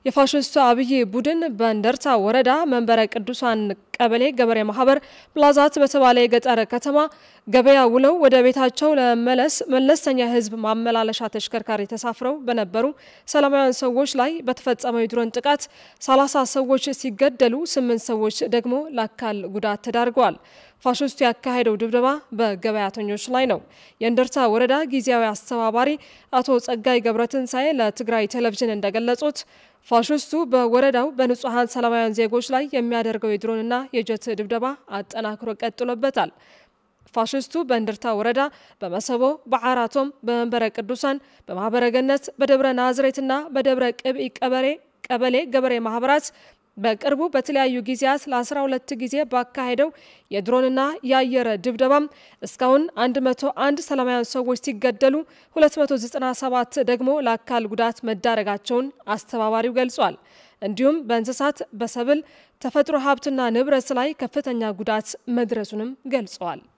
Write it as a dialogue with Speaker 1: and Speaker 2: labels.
Speaker 1: የፋሽስቱ አብይ ቡድን በእንደርታ ወረዳ መንበረ ቅዱሳን ቀበሌ ገበሬ ማህበር ፕላዛት በተባለ የገጠር ከተማ ገበያ ውለው ወደ ቤታቸው ለመመለስ መለስተኛ የህዝብ ማመላለሻ ተሽከርካሪ ተሳፍረው በነበሩ ሰላማውያን ሰዎች ላይ በተፈጸመው የድሮን ጥቃት 30 ሰዎች ሲገደሉ ስምንት ሰዎች ደግሞ ለአካል ጉዳት ተዳርገዋል። ፋሽስቱ ያካሄደው ድብደባ በገበያተኞች ላይ ነው። የእንደርታ ወረዳ ጊዜያዊ አስተባባሪ አቶ ጸጋይ ገብረትንሳኤ ለትግራይ ቴሌቪዥን እንደገለጹት ፋሽስቱ በወረዳው በንጹሐን ሰላማውያን ዜጎች ላይ የሚያደርገው የድሮንና የጀት ድብደባ አጠናክሮ ቀጥሎበታል። ፋሽስቱ በእንድርታ ወረዳ በመሰቦ፣ በዓራቶም፣ በመንበረ ቅዱሳን፣ በማህበረ ገነት፣ በደብረ ናዝሬትና በደብረ ቅብኢ ቀበሌ ገበሬ ማህበራት በቅርቡ በተለያዩ ጊዜያት ለ12 ጊዜ ባካሄደው የድሮንና የአየር ድብደባም እስካሁን 101 ሰላማውያን ሰዎች ሲገደሉ 297 ደግሞ ለአካል ጉዳት መዳረጋቸውን አስተባባሪው ገልጿል። እንዲሁም በእንስሳት፣ በሰብል፣ ተፈጥሮ ሀብትና ንብረት ላይ ከፍተኛ ጉዳት መድረሱንም ገልጸዋል።